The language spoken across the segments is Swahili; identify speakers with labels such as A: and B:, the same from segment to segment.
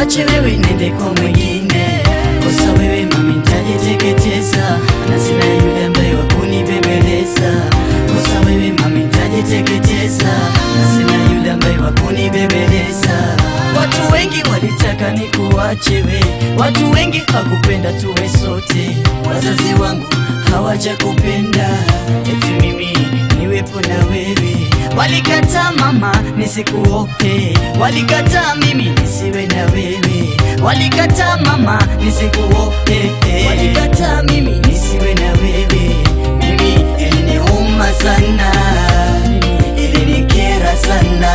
A: nikuache wewe nende kwa mwingine kosa wewe mami nitajiteketeza na sina yule ambaye wakunibembeleza kosa wewe mami nitajiteketeza na sina yule ambaye wakunibembeleza watu wengi walitaka nikuache we watu wengi hakupenda tuwe sote wazazi wangu hawajakupenda eti mimi niwepo na wewe walikataa mama nisikuope walikataa mimi nisiwe na wewe walikataa mama nisikuope walikataa mimi nisiwe na wewe mimi iliniuma sana ilinikera sana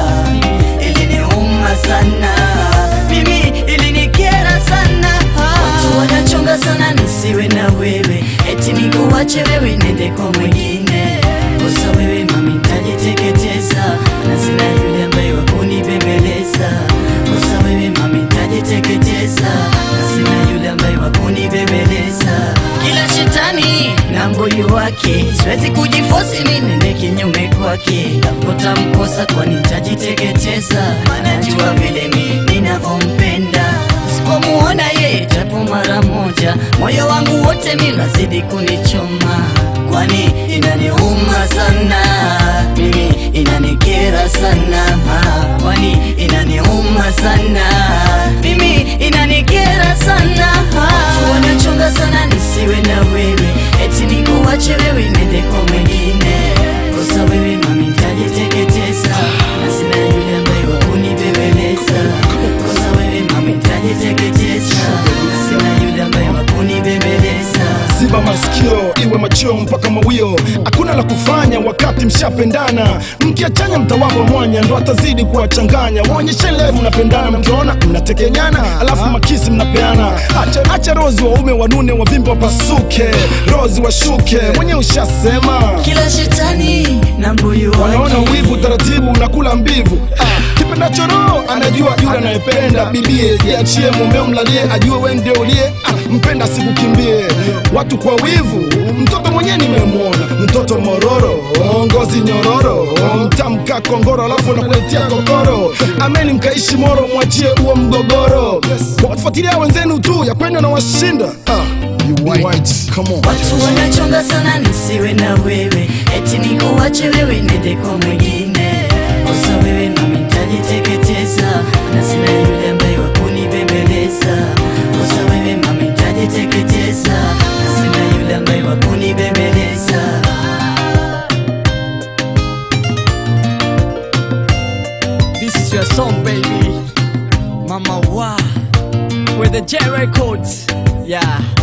A: iliniuma sana mimi ilinikera sana watu wanachonga sana nisiwe na wewe eti nikuache wewe nende kwa mwingine kosa wewe mami nitajiteketeza na sina yule ambaye wakunibembeleza kosa wewe mami nitajiteketeza na sina yule ambaye wakunibembeleza kila shetani na mbuyu wake siwezi kujifosi mi nende kinyume kwake tapotamkosa kwani nitajiteketeza manajua vile mi ninavyompenda sipomuona yeye japo mara moja moyo wangu wote mi nazidi kunichoma kwani inaniuma sana mimi inanikera sana kwani inaniuma sana mimi inanikera sana watu wanachonga sana nisiwe na wewe eti nikuache wewe nende kwa mwingine kosa wewe mami nitajiteketeza na sina yule ambaye wakunibembeleza kosa wewe mami nitajiteketeza na sina yule ambaye wakunibembeleza
B: ziba masikio iwe machio mpaka mawio hakuna la kufanya wakati mshapendana mkiachanya mtawapa mwanya ndo atazidi kuwachanganya waonyeshe leo mnapendana mkiona mnatekenyana alafu makisi mnapeana acha, acha rozi waume wanune wavimbe wapasuke rozi washuke mwenye ushasema
A: kila shetani na mbuyu
B: wanaona
A: wake.
B: wivu taratibu unakula mbivu ah, kipendacho roho anajua yule anayependa bibie jiachie mumeo mlalie ajue we ndio uliye ah, mpenda sikukimbie watu kwa wivu mtoto mwenyewe nimemwona mtoto mororo ngozi nyororo mtamka kongoro alafu nakuletea kokoro ameni mkaishi moro mwachie huo mgogoro wafuatilia wenzenu tu ya kwenda na washinda ah, you white. Come on.
A: watu wanachonga sana nisiwe na wewe eti nikuache wewe nende kwa mwingine kosa wewe nami nitajiteketeza na sina yule ambaye wakunibembeleza kosa wewe mami nitajiteketeza na sina yule ambaye wakunibembeleza
C: This is your song, baby. Mama Wa. With the J Records. Yeah.